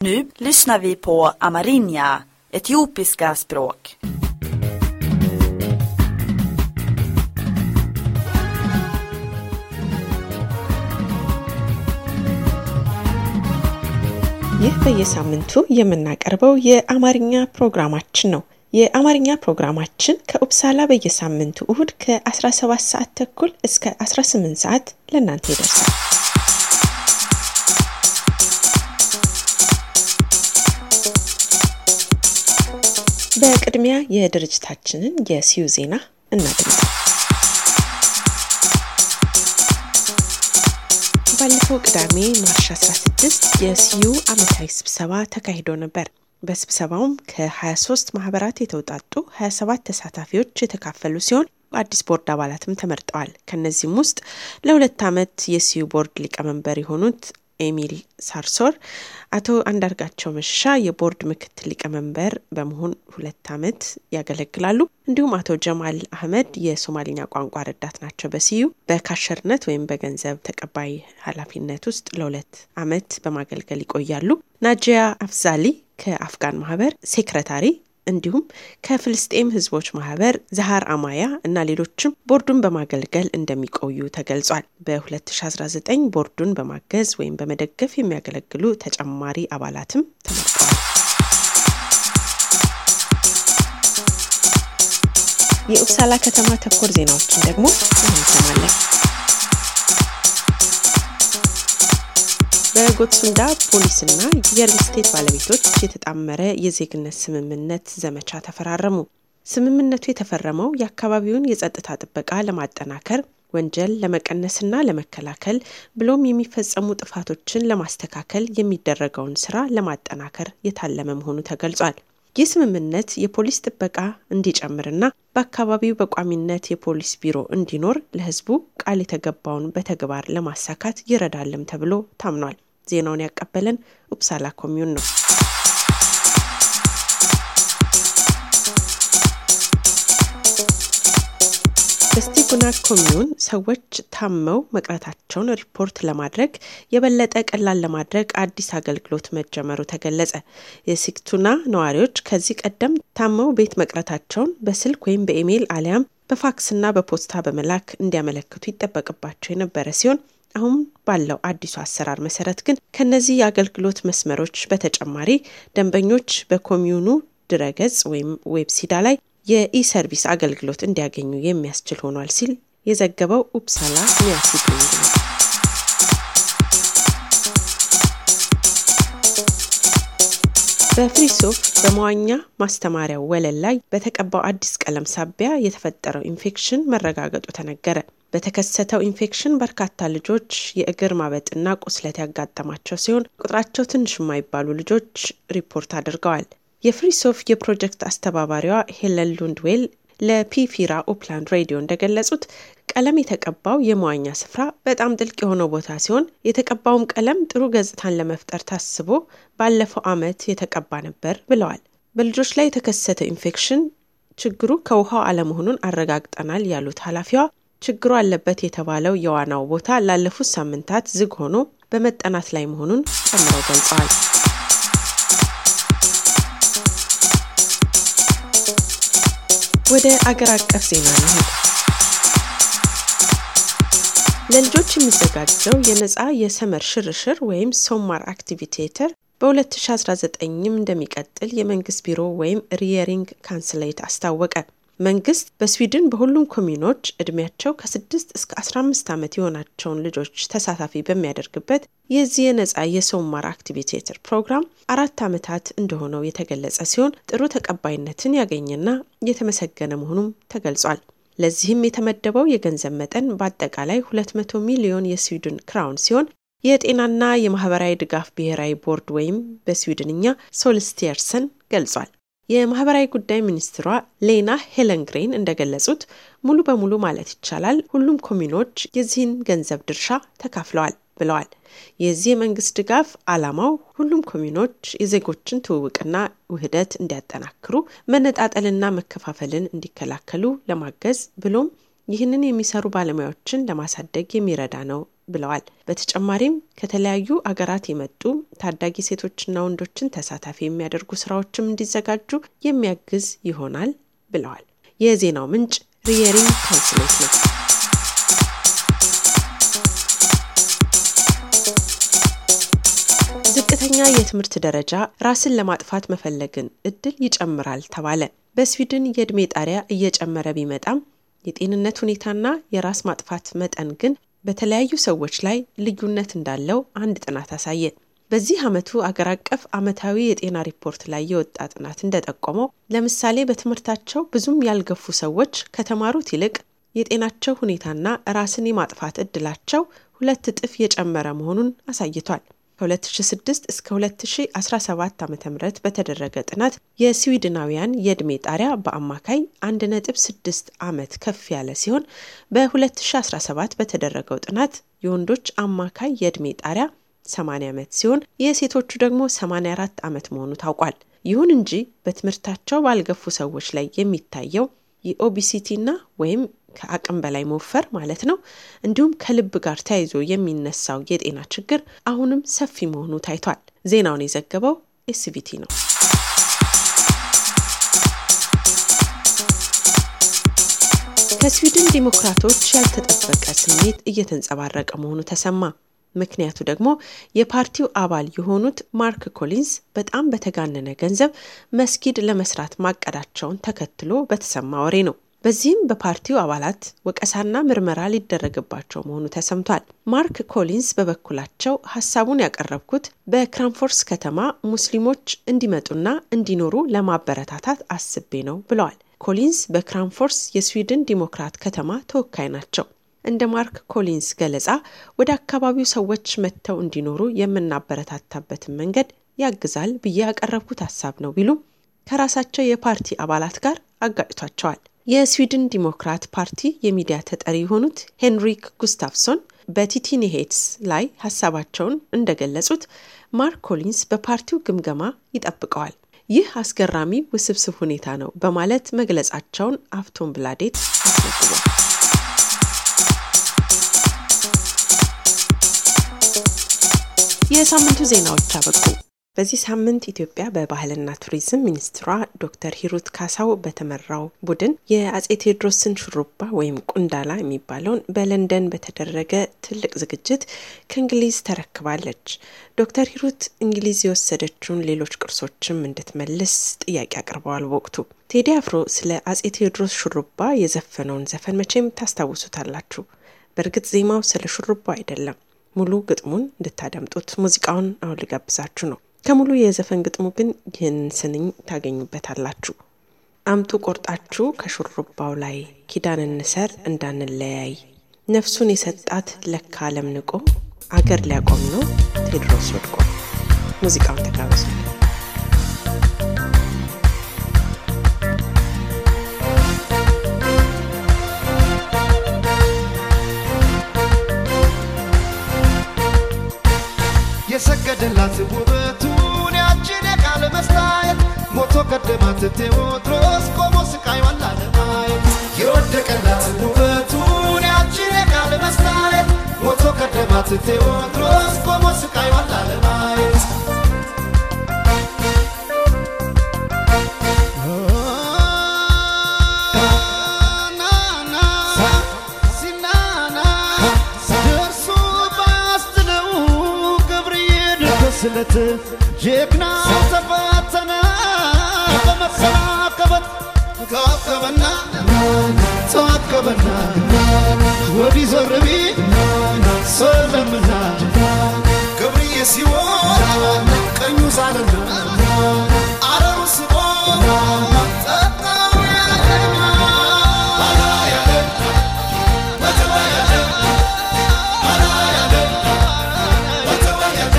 Nu lyssnar vi på amerinja, etiopiska språk. ይህ በየሳምንቱ የምናቀርበው የአማርኛ ፕሮግራማችን ነው። የአማርኛ ፕሮግራማችን ከኡፕሳላ በየሳምንቱ እሁድ ከ17 ሰዓት ተኩል እስከ 18 ሰዓት ለእናንተ ይደርሳል። በቅድሚያ የድርጅታችንን የሲዩ ዜና እናድምጥ። ባለፈው ቅዳሜ ማርች 16 የሲዩ ዓመታዊ ስብሰባ ተካሂዶ ነበር። በስብሰባውም ከ23 ማህበራት የተውጣጡ 27 ተሳታፊዎች የተካፈሉ ሲሆን አዲስ ቦርድ አባላትም ተመርጠዋል። ከነዚህም ውስጥ ለሁለት ዓመት የሲዩ ቦርድ ሊቀመንበር የሆኑት ኤሚል ሳርሶር፣ አቶ አንዳርጋቸው መሸሻ የቦርድ ምክትል ሊቀመንበር በመሆን ሁለት ዓመት ያገለግላሉ። እንዲሁም አቶ ጀማል አህመድ የሶማሊኛ ቋንቋ ረዳት ናቸው። በሲዩ በካሸርነት ወይም በገንዘብ ተቀባይ ኃላፊነት ውስጥ ለሁለት ዓመት በማገልገል ይቆያሉ። ናጂያ አፍዛሊ ከአፍጋን ማህበር ሴክረታሪ እንዲሁም ከፍልስጤም ህዝቦች ማህበር ዛሃር አማያ እና ሌሎችም ቦርዱን በማገልገል እንደሚቆዩ ተገልጿል። በ2019 ቦርዱን በማገዝ ወይም በመደገፍ የሚያገለግሉ ተጨማሪ አባላትም ተመርጠዋል። የኡፕሳላ ከተማ ተኮር ዜናዎችን ደግሞ እንሰማለን። በጎትሱንዳ ፖሊስና የሪል ስቴት ባለቤቶች የተጣመረ የዜግነት ስምምነት ዘመቻ ተፈራረሙ። ስምምነቱ የተፈረመው የአካባቢውን የጸጥታ ጥበቃ ለማጠናከር ወንጀል ለመቀነስና ለመከላከል ብሎም የሚፈጸሙ ጥፋቶችን ለማስተካከል የሚደረገውን ስራ ለማጠናከር የታለመ መሆኑ ተገልጿል። ይህ ስምምነት የፖሊስ ጥበቃ እንዲጨምርና በአካባቢው በቋሚነት የፖሊስ ቢሮ እንዲኖር ለሕዝቡ ቃል የተገባውን በተግባር ለማሳካት ይረዳልም ተብሎ ታምኗል። ዜናውን ያቀበለን ኡፕሳላ ኮሚዩን ነው። በስቲጉና ኮሚዩን ሰዎች ታመው መቅረታቸውን ሪፖርት ለማድረግ የበለጠ ቀላል ለማድረግ አዲስ አገልግሎት መጀመሩ ተገለጸ። የሲግቱና ነዋሪዎች ከዚህ ቀደም ታመው ቤት መቅረታቸውን በስልክ ወይም በኢሜይል አሊያም በፋክስና በፖስታ በመላክ እንዲያመለክቱ ይጠበቅባቸው የነበረ ሲሆን አሁን ባለው አዲሱ አሰራር መሰረት ግን ከነዚህ የአገልግሎት መስመሮች በተጨማሪ ደንበኞች በኮሚዩኑ ድረገጽ ወይም ዌብሲዳ ላይ የኢሰርቪስ አገልግሎት እንዲያገኙ የሚያስችል ሆኗል ሲል የዘገበው ኡፕሳላ ሚያሲብንግ ነው። በፍሪሶፍ በመዋኛ ማስተማሪያው ወለል ላይ በተቀባው አዲስ ቀለም ሳቢያ የተፈጠረው ኢንፌክሽን መረጋገጡ ተነገረ። በተከሰተው ኢንፌክሽን በርካታ ልጆች የእግር ማበጥና ቁስለት ያጋጠማቸው ሲሆን ቁጥራቸው ትንሽ የማይባሉ ልጆች ሪፖርት አድርገዋል። የፍሪሶፍ የፕሮጀክት አስተባባሪዋ ሄለን ሉንድዌል ለፒፊራ ኦፕላንድ ሬዲዮ እንደገለጹት ቀለም የተቀባው የመዋኛ ስፍራ በጣም ጥልቅ የሆነው ቦታ ሲሆን የተቀባውም ቀለም ጥሩ ገጽታን ለመፍጠር ታስቦ ባለፈው ዓመት የተቀባ ነበር ብለዋል። በልጆች ላይ የተከሰተ ኢንፌክሽን ችግሩ ከውሃው አለመሆኑን አረጋግጠናል ያሉት ኃላፊዋ ችግሩ አለበት የተባለው የዋናው ቦታ ላለፉት ሳምንታት ዝግ ሆኖ በመጠናት ላይ መሆኑን ጨምረው ገልጸዋል። ወደ አገር አቀፍ ዜና እንሂድ። ለልጆች የሚዘጋጀው የነፃ የሰመር ሽርሽር ወይም ሶማር አክቲቪቴተር በ2019ም እንደሚቀጥል የመንግስት ቢሮ ወይም ሪየሪንግ ካንስሌት አስታወቀ። መንግስት በስዊድን በሁሉም ኮሚኖች እድሜያቸው ከ6 እስከ 15 ዓመት የሆናቸውን ልጆች ተሳታፊ በሚያደርግበት የዚህ የነጻ የሶማር አክቲቪቴተር ፕሮግራም አራት ዓመታት እንደሆነው የተገለጸ ሲሆን ጥሩ ተቀባይነትን ያገኘና የተመሰገነ መሆኑም ተገልጿል። ለዚህም የተመደበው የገንዘብ መጠን በአጠቃላይ 200 ሚሊዮን የስዊድን ክራውን ሲሆን የጤናና የማህበራዊ ድጋፍ ብሔራዊ ቦርድ ወይም በስዊድንኛ ሶልስቲየርሰን ገልጿል። የማህበራዊ ጉዳይ ሚኒስትሯ ሌና ሄለንግሬን እንደገለጹት ሙሉ በሙሉ ማለት ይቻላል ሁሉም ኮሚኖች የዚህን ገንዘብ ድርሻ ተካፍለዋል ብለዋል። የዚህ የመንግስት ድጋፍ ዓላማው ሁሉም ኮሚኖች የዜጎችን ትውውቅና ውህደት እንዲያጠናክሩ፣ መነጣጠልና መከፋፈልን እንዲከላከሉ ለማገዝ ብሎም ይህንን የሚሰሩ ባለሙያዎችን ለማሳደግ የሚረዳ ነው ብለዋል። በተጨማሪም ከተለያዩ አገራት የመጡ ታዳጊ ሴቶችና ወንዶችን ተሳታፊ የሚያደርጉ ስራዎችም እንዲዘጋጁ የሚያግዝ ይሆናል ብለዋል። የዜናው ምንጭ ሪየሪንግ ካውንስሌት ነው። ዝቅተኛ የትምህርት ደረጃ ራስን ለማጥፋት መፈለግን እድል ይጨምራል ተባለ። በስዊድን የዕድሜ ጣሪያ እየጨመረ ቢመጣም የጤንነት ሁኔታና የራስ ማጥፋት መጠን ግን በተለያዩ ሰዎች ላይ ልዩነት እንዳለው አንድ ጥናት አሳየ። በዚህ ዓመቱ አገር አቀፍ ዓመታዊ የጤና ሪፖርት ላይ የወጣ ጥናት እንደጠቆመው ለምሳሌ በትምህርታቸው ብዙም ያልገፉ ሰዎች ከተማሩት ይልቅ የጤናቸው ሁኔታና ራስን የማጥፋት እድላቸው ሁለት እጥፍ የጨመረ መሆኑን አሳይቷል። ከ2006 እስከ 2017 ዓ ም በተደረገ ጥናት የስዊድናውያን የዕድሜ ጣሪያ በአማካይ 1.6 ዓመት ከፍ ያለ ሲሆን በ2017 በተደረገው ጥናት የወንዶች አማካይ የዕድሜ ጣሪያ 80 ዓመት ሲሆን የሴቶቹ ደግሞ 84 ዓመት መሆኑ ታውቋል። ይሁን እንጂ በትምህርታቸው ባልገፉ ሰዎች ላይ የሚታየው የኦቢሲቲና ወይም ከአቅም በላይ መወፈር ማለት ነው፣ እንዲሁም ከልብ ጋር ተያይዞ የሚነሳው የጤና ችግር አሁንም ሰፊ መሆኑ ታይቷል። ዜናውን የዘገበው ኤስቢቲ ነው። ከስዊድን ዲሞክራቶች ያልተጠበቀ ስሜት እየተንጸባረቀ መሆኑ ተሰማ። ምክንያቱ ደግሞ የፓርቲው አባል የሆኑት ማርክ ኮሊንስ በጣም በተጋነነ ገንዘብ መስጊድ ለመስራት ማቀዳቸውን ተከትሎ በተሰማ ወሬ ነው። በዚህም በፓርቲው አባላት ወቀሳና ምርመራ ሊደረግባቸው መሆኑ ተሰምቷል። ማርክ ኮሊንስ በበኩላቸው ሀሳቡን ያቀረብኩት በክራንፎርስ ከተማ ሙስሊሞች እንዲመጡና እንዲኖሩ ለማበረታታት አስቤ ነው ብለዋል። ኮሊንስ በክራንፎርስ የስዊድን ዲሞክራት ከተማ ተወካይ ናቸው። እንደ ማርክ ኮሊንስ ገለጻ ወደ አካባቢው ሰዎች መጥተው እንዲኖሩ የምናበረታታበትን መንገድ ያግዛል ብዬ ያቀረብኩት ሀሳብ ነው ቢሉም ከራሳቸው የፓርቲ አባላት ጋር አጋጭቷቸዋል። የስዊድን ዲሞክራት ፓርቲ የሚዲያ ተጠሪ የሆኑት ሄንሪክ ጉስታፍሶን በቲቲኒ ሄድስ ላይ ሀሳባቸውን እንደገለጹት ማርክ ኮሊንስ በፓርቲው ግምገማ ይጠብቀዋል። ይህ አስገራሚ ውስብስብ ሁኔታ ነው በማለት መግለጻቸውን አፍቶን ብላዴት አስነብቧል። የሳምንቱ ዜናዎች አበቁ። በዚህ ሳምንት ኢትዮጵያ በባህልና ቱሪዝም ሚኒስትሯ ዶክተር ሂሩት ካሳው በተመራው ቡድን የአጼ ቴዎድሮስን ሹሩባ ወይም ቁንዳላ የሚባለውን በለንደን በተደረገ ትልቅ ዝግጅት ከእንግሊዝ ተረክባለች። ዶክተር ሂሩት እንግሊዝ የወሰደችውን ሌሎች ቅርሶችም እንድትመልስ ጥያቄ አቅርበዋል። በወቅቱ ቴዲ አፍሮ ስለ አጼ ቴዎድሮስ ሹሩባ የዘፈነውን ዘፈን መቼም ታስታውሱታላችሁ። በእርግጥ ዜማው ስለ ሹሩባ አይደለም። ሙሉ ግጥሙን እንድታደምጡት ሙዚቃውን አሁን ልጋብዛችሁ ነው። ከሙሉ የዘፈን ግጥሙ ግን ይህንን ስንኝ ታገኙበታላችሁ። አምጡ ቆርጣችሁ ከሹሩባው ላይ ኪዳን እንሰር እንዳንለያይ፣ ነፍሱን የሰጣት ለካ ዓለም ንቆ አገር ሊያቆም ነው ቴዎድሮስ ወድቆ። ሙዚቃውን ተጋበዙ። የሰገደላት ውበቱን ያችን የቃል መስታየት ሞቶ ቀደማት ቴዎድሮስ ቆሞ ስቃይዋን ላለማየት የወደቀላት ውበቱን ያችን የቃል መስታየት ሞቶ ቀደማት ቴዎድሮስ ቆሞ ስቃይዋን ላለማየት ስለት ጀግና ተፈተነ በመሰናከበት ተዋከበና ተዋከበና ወዲህ ዞር ቢል ሰለምና ገብርዬ ሲሆን ቀኙ ሳለና አረሩ ስቦ ጠጣው ያለና አላ ያለ በተዋ ያለ አላ ያለ በተዋ ያለ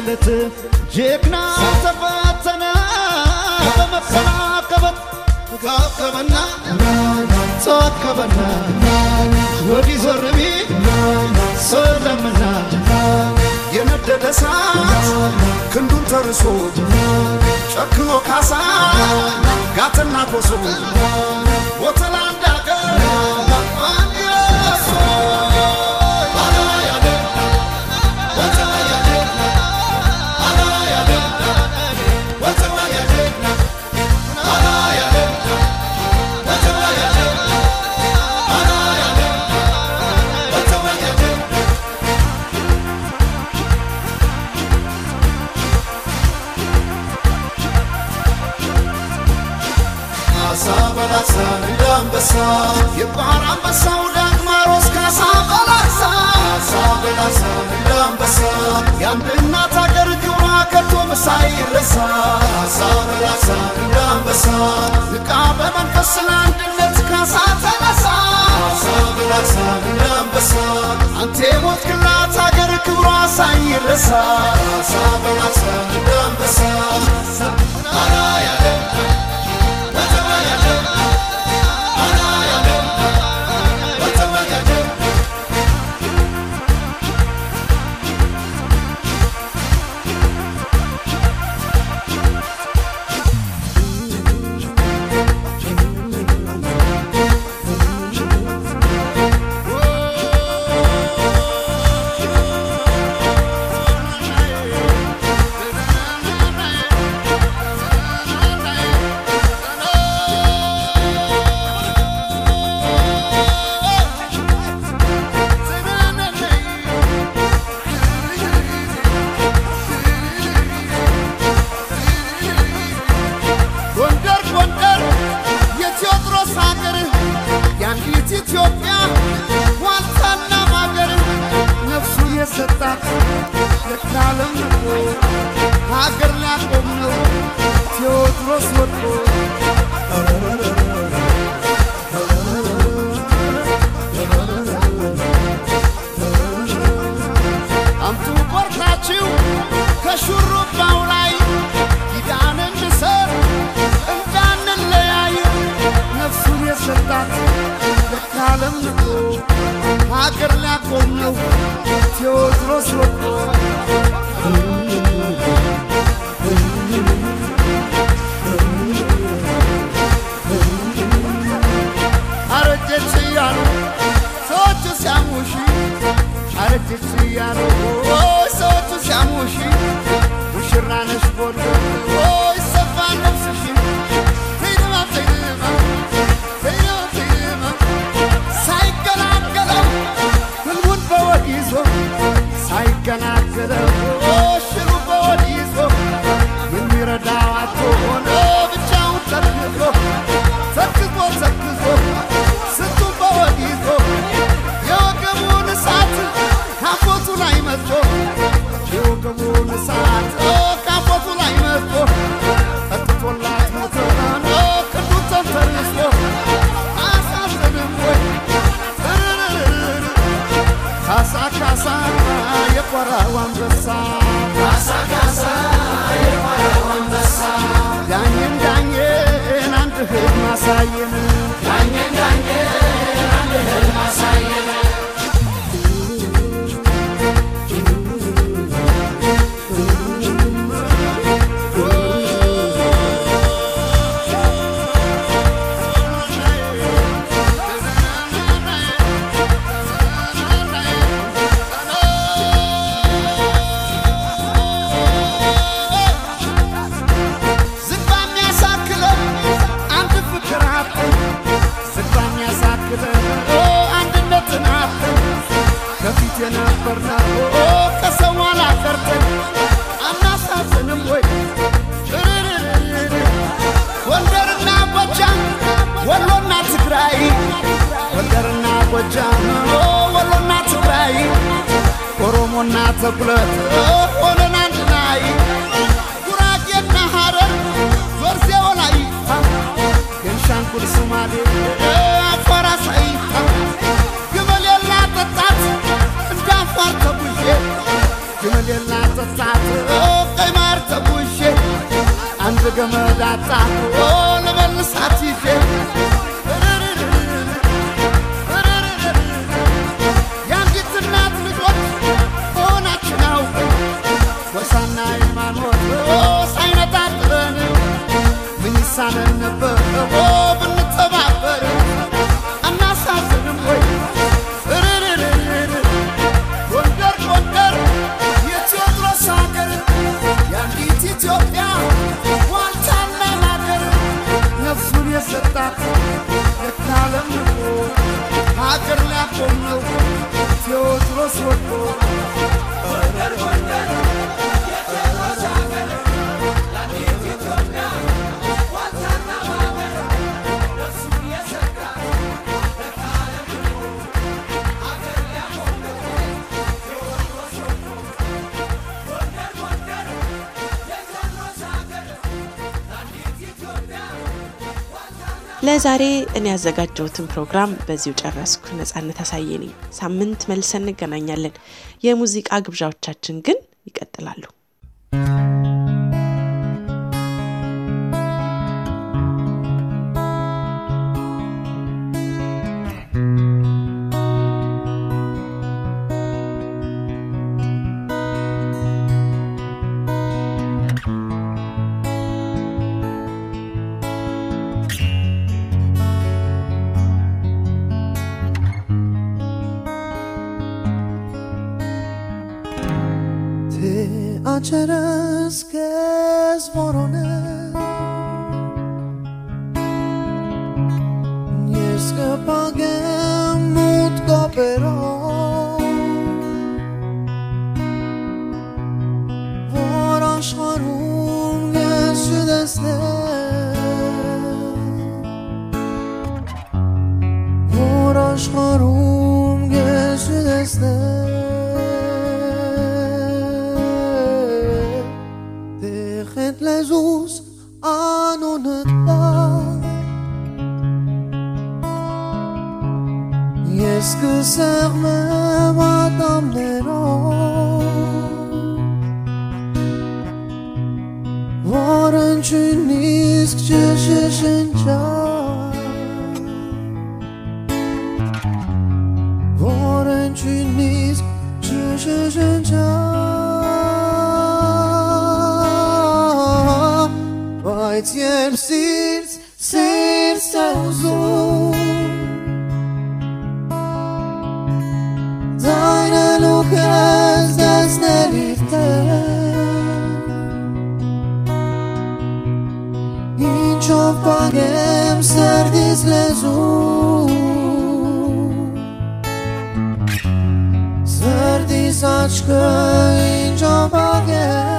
ተዋለለት ጀግና ተፈተነ በመከናከበት ተዋከበና ተዋከበና ወዲህ ዞር ቢል ሰው የለምና የነደደ እሳት ክንዱን ተርሶ ጨክኖ ካሳ ጋትና ኮሶ ወተላ እንዳገር ካሳ በላሳ እንደ አንበሳ የባህር አንበሳው ዳግማሮስ ካሳ በላሳ ካሳ በላሳ እንደ አንበሳ የአንድ እናት አገር ግብሯ ከቶ ሳይረሳ ካሳ በላሳ እንደ አንበሳ ንቃ በመንፈስ ለአንድነት ካሳ ተነሳ ካሳ በላሳ እንደ አንበሳ አንተ የሞትክላት አገር ክብሯ ሳይረሳ ካሳ በላሳ እንደ አንበሳ ያለ ጎንደር ጎንደር የቴዎድሮስ ሀገር የአንዲት ኢትዮጵያ ዋልታና ማገር ነፍሱን የሰጣት ለካለም ንቆ ሀገር ሊያቆም ነው ቴዎድሮስ ወድቆ አምጡ ቆርጣችሁ ከሹሩባው ላይ ኪዳን እንሰር እንዳንለያይ ነፍሱን የሰጣት ለካለም ንቆ ሀገር ሊያቆም ነው ቴዎድሮስ ወድቆ አረጀች እያሉ ሰዎቹ ሲያሙሽ አረጀች እያሉ ሰዎቹ ሲያሙሽ ሙሽራ ነሽ ቦሎ ይሰፋ ነፍስሽ ተይደማ ተይደማ ተይደማ ተይደማ ሳይገላገለው ህልሙን በወድ ይዞ ሳይገላገለው ሽሩ በወድ ይዞ የሚረዳው አቶ ሆነ ብቻውን ተርክዞ ተክዞ ተክዞ ስንቱን በወድ ይዞ የወገቡን እሳት ካፎቱ ላይ መጥቶ የወገቡን እሳት ካፎቱ ላይ መጥቶ ጠጥቶላት ሞተና ክንዱ ተንተርሶ አሳዘንም ወይ እርርርር ካሳ ካሳ የቆራው አንበሳ ካሳ ካሳ የቆራው አንበሳ ዳኝን ዳኝን አንድ ህልም አሳየን ዳኝን ዳኝን አንድ ህልም አሳየን ዝግባ የሚያሳክለው አንድ ፍቅር አጥተን ዝግባ የሚያሳክለው አንድነትን አጥተን ከፊት የነበርነው ከሰው ኋላ ቀርተን አናሳዝንም ወይ እርርርር ጎንደርና ጎጃም ወሎና ትግራይ ጎንደርና ጎጃም ወሎና ትግራይ ኦሮሞና ተጉለት ሆነን አንድ ላይ ጉራጌና ሐረር ዞርዜ ወላይታ ቤንሻንጉል ሶማሌ አፋር አሳይታ ግመሌላ ጠጣት እንደ አፋር ተጉዤ ግመሌላ ጠጣት ገመድ አጣቶ ልመልሳት ይዤ የአንዲት እናት ልጆች መሆናችን አውቅ ጎሳና ሃይማኖት ሳይነጣጥለን ምን ይሳነን ነበር ብንተባበር አናሳዝንም ወይ እርርርርር ጎንደር ጎንደር የቴዎድሮስ ሀገር የአንዲት ኢትዮጵያ ዋልታና ሀገር ነፍሱን የሰጣት የካለም ንቆ ሀገር ሊያቆም ነው ቴዎድሮስ ወድቆ ለዛሬ እኔ ያዘጋጀሁትን ፕሮግራም በዚሁ ጨረስኩ። ነጻነት አሳየ ነኝ። ሳምንት መልሰን እንገናኛለን። የሙዚቃ ግብዣዎቻችን ግን ይቀጥላሉ። Te acerăs che zvorone Nie scăpagem mut copero Vor aşarun geçü deste Vor aşarun geçü deste Dejet lezus anonetlar Yes que serme madame Nero Waren çünisk çeşeşenca Waren çünisk çeşeşenca Vai tiel sirts, sirts tausend Deine Lukas das Nelite Incio pagem serdis lezu Serdis aşkı incio pagem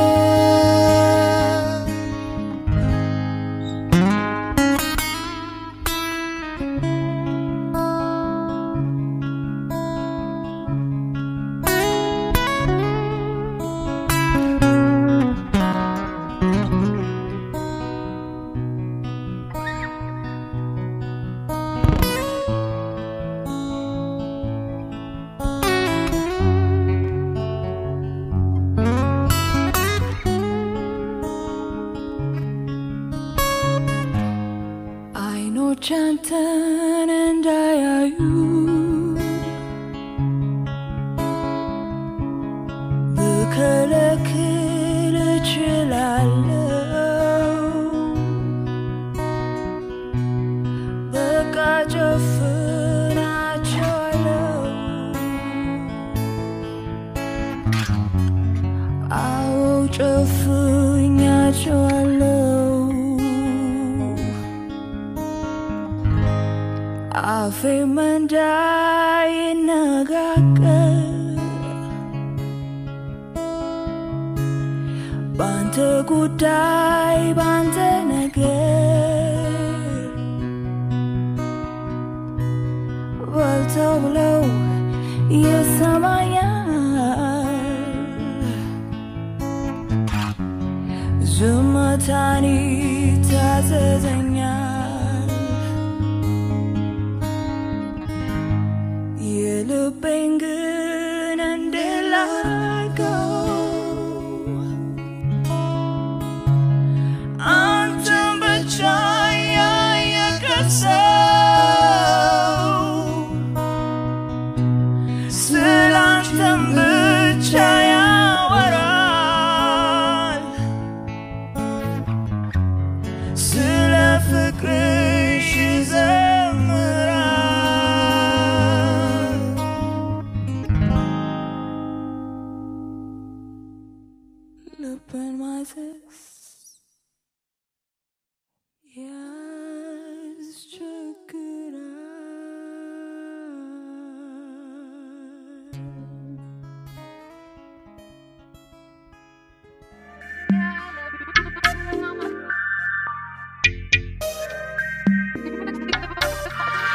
አይኖች አንተን እንዳያዩ ብከለክል እችላለሁ በቃ ጨፍናቸዋለሁ አዎ ጨፍኛቸዋለሁ አፌም እንዳይነጋገር ባንተ ጉዳይ ባንተ ነገር በልተው ብለው ይሰማኛል ዝምታን ይታዘዘኛል የልቤን ግን እንድላቀው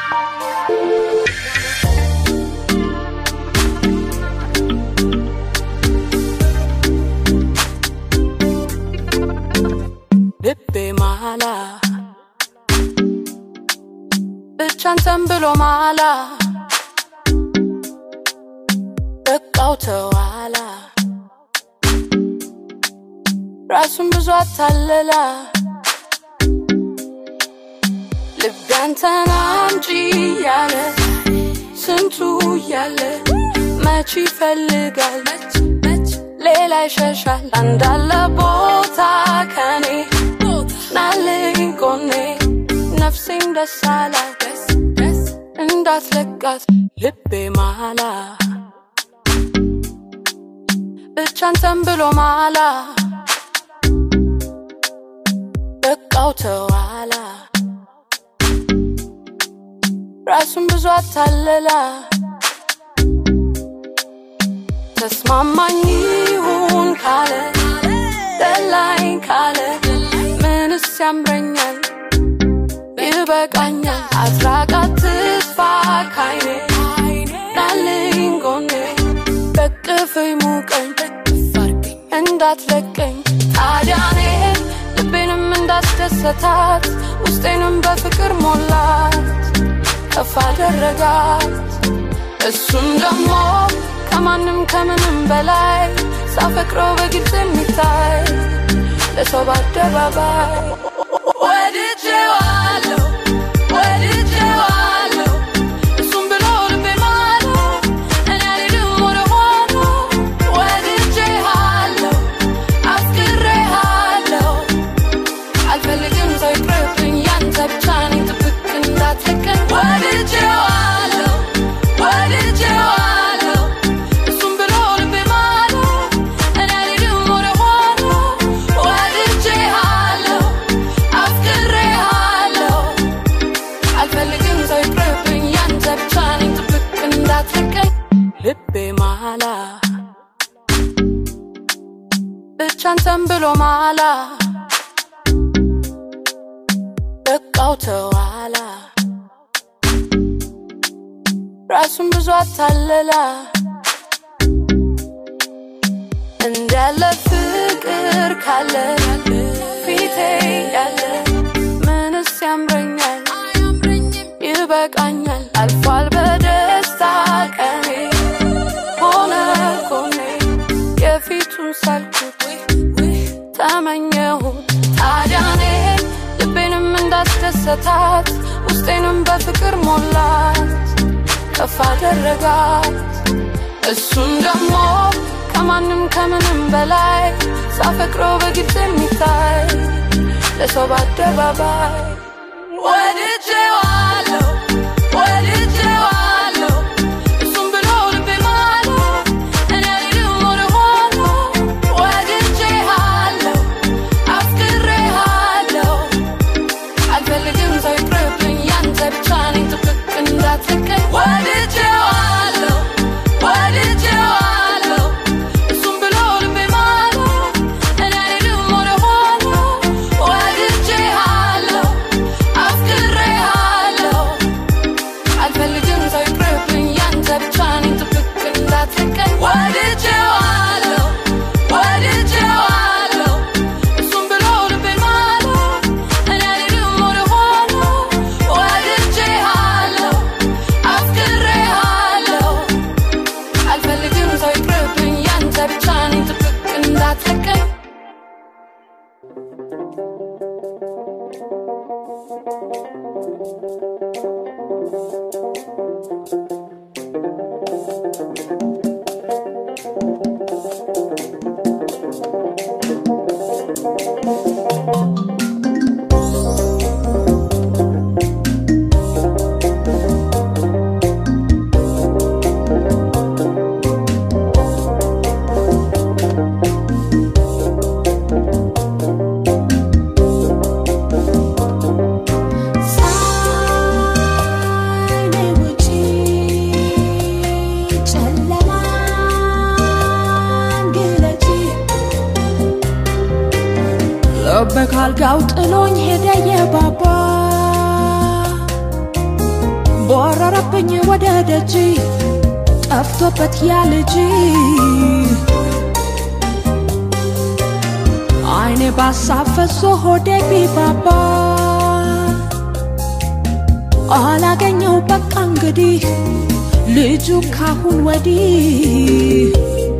ልቤ ማላ ብቻን ተንብሎ ማላ በቃው ተዋላ ራሱን ብዙ አታለላ ልቤ አንተን አምጪ ያለ ስንቱ እያለ መች ይፈልጋል ሌላ ይሸሻል አንዳለ ቦታ ከኔ ናልኝ ጎኔ ነፍሴን ደስ አላት እንዳትለቃት ልቤ ማላ ብቻን ተንብሎ ማላ በቃው ተዋላ ራሱን ብዙ አታለላ ተስማማኝ ይሁን ካለ ደላኝ ካለ ምንስ ያምረኛል ይበቃኛል አትራቃት ትጥፋ ካይኔ ናልኝ ጎኔ በቅፍኝ ሙቀኝ እንዳትለቀኝ ታዲያኔ ልቤንም እንዳስደሰታት ውስጤንም በፍቅር ሞላት ከፍ አደረጋት እሱም ደግሞ ከማንም ከምንም በላይ ሳፈቅረው በግልጽ የሚታይ ለሰው በአደባባይ ወድጄዋለሁ ወድጄዋለሁ እሱም ብሎ ልቤ ማለ እኔ አልሄድም ወደ ኋላ ወድጄሃለሁ አፍቅሬሃለሁ አልፈልግም ሰው ይቅርብኝ ያንተ ብቻ ነኝ ጥብቅ እንዳትለቀኝ ወድጄዋለሁ ወድጄዋለሁ እሱም ብሎ ልቤ ማለ እኔ አልሄድም ወደ ኋላ ወድጄሃለሁ አፍቅሬሃለሁ አልፈልግም ሰው ይቅርብኝ ያንተ ብቻ ነኝ ጥብቅ እንዳትለቀኝ ልቤ ማላ ብቻን ተንብሎ ማላ በቃው ተዋላ ራሱን ብዙ አታለላ እንዳለ ፍቅር ካለ ፊቴ ያለ ምንስ ያምረኛል ይበቃኛል አልፏል በደስታ ቀኔ ሆነ ጎኔ የፊቱን ሳልኩት ተመኘሁት ታዲያኔ ልቤንም እንዳስደሰታት ውስጤንም በፍቅር ሞላት ከፍ አደረጋት እሱም ደግሞ ከማንም ከምንም በላይ ሳፈቅረው በግልጽ የሚታይ ለሰው በአደባባይ ወድጄዋለሁ ወድጄዋለሁ እሱም ብሎ ልቤ ማለ እኔ አልሄድም ወደ ኋላ ወድጄሃለሁ አፍቅሬሃለሁ አልፈልግም ሰው ይቅርብኝ ያንተ ብቻ ነኝ ጥብቅ እንዳትለቀኝ ወድጄዋለሁ ወድጄዋለሁ እሱም ብሎ ልቤ ማለ እኔ አልሄድም ወደ ኋላ ወድጄሃለሁ አፍቅሬሃለሁ አልፈልግም ሰው ይቅርብኝ ያንተ ብቻ ነኝ ጥብቅ እንዳትለቀኝ ወድጄዋለሁ ወድጄዋለሁ እሱም ብሎ ልቤ ማለ እኔ አልሄድም ወደ ኋላ ወድጄሃለሁ አፍቅሬሃለሁ አልፈልግም ሰው ይቅርብኝ ያንተ ብቻ ነኝ ጥብቅ እንዳትለቀኝ ሳይኔ ውጪ ጨለማን ግለጪ ልቤ ካልጋው ጥሎኝ ሄደ የባባ ቦረረብኝ ወደ ደጅ ጠፍቶበት ያ ልጅ አይኔ ባሳፈሶ ሆዴ ቢባባ አላገኘው በቃ እንግዲህ ልጁ ካሁን ወዲህ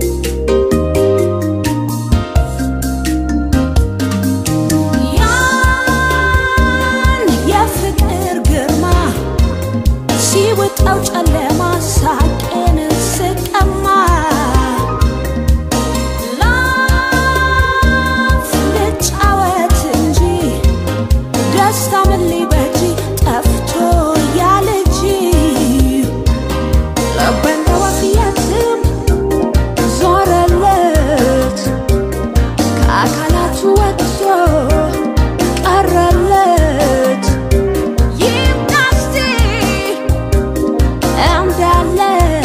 ያን የፍቅር ግርማ ሲውጠው ጨለማ ሳቄን ስቀማ ላፍ ልጫወት እንጂ ደስታ ምን ሊበጅ ጠፍቶ ያ ልጅ ልቤን በወፍ የትም ዞረለት ከአካላቱ ወጥቶ ቀረለት ይምጣ እስቲ እንዳለ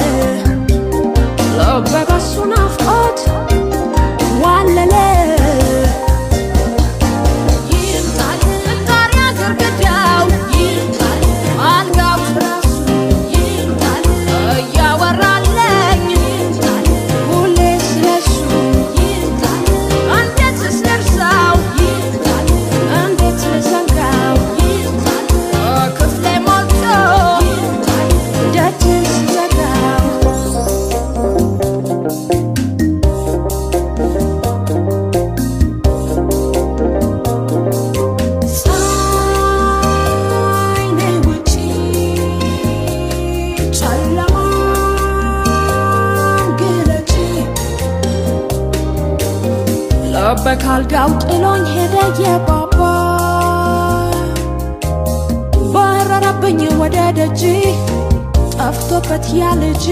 ልቤ በሱ ናፍቆት ዋለለ ይምጣል ጣሪያ ግርግዳው ይምጣል አልጋው ትራሱ ይምጣል እያወራለኝ ይምጣል ሁሌ ስለሱ ይምጣል እንዴት ስደርሰው ይምጣል እንዴት ልዘንጋው ይምጣል ክፍሌ ሞልቶ ይምጣል ደጅን ስዘጋው ፀሐይ ነይ ውጪ ጨለማን ግለጪ ልቤ ካልጋው ጥሎኝ ሄደ የባባ በረረብኝ ወደ ደጅ ጠፍቶበት ያ ልጅ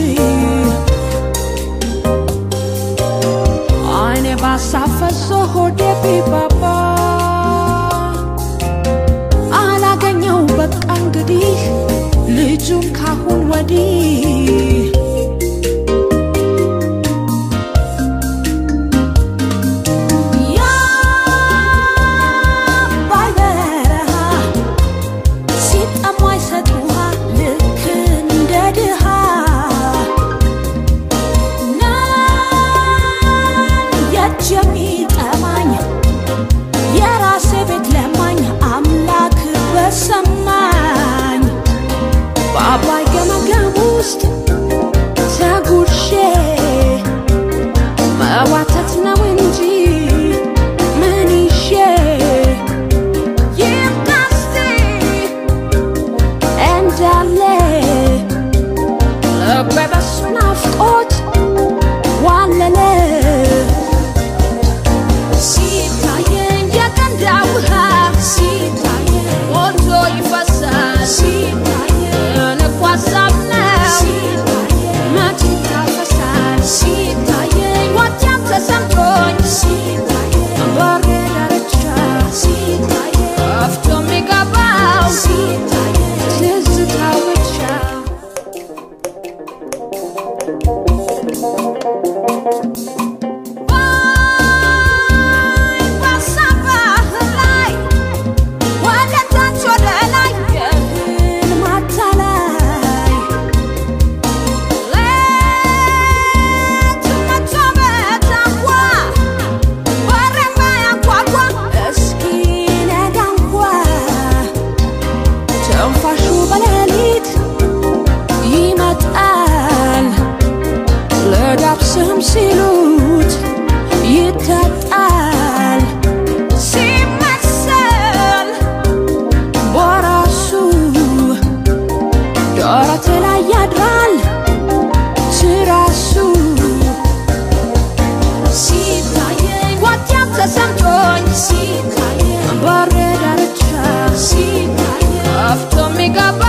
አይኔ ባሳፈሶ ሆዴ ቢባባ አላገኘው በቃ እንግዲህ ልጁን ካሁን ወዲህ የአባይ በረሃ ሲጠማ አይሰጥ ውሃ ልክ እንደ ድሃ ነን የእጅ የሚጠማኝ የራሴ ቤት ለማኝ አምላክ በሰማኝ በአባይ ገመገም ውስጥ ተጉርሼ መዋተት ነው እንጂ ምን ይዤ ይምጣ እስቲ እንዳለ ልቤ በሱ ናፍቆት ዋለለ ሲታየኝ የገንዳ ውሃ ሲታየኝ ሞልቶ ይፈሳል ሲታየኝ እኮ ሀሳብ ነው መች ይታፈሳል ሲታየኝ ወዲያም ተሰምቶኝ ሲታየኝ በሬ ዳርቻ ሲታየኝ ጠፍቶ የሚገባው ሲታየኝ ትዝታው ብቻ ትንፋሹ በሌሊት ይመጣል ለዳብስህም ሲሉት ይታጣል ሲመሰል በራሱ ደረት ላይ ያድራል ትራሱ ሲታየኝ ወዲያም ተሰምቶኝ ሲታየኝ በሬ ዳርቻ ሲታየኝ ጠፍቶ የሚገባ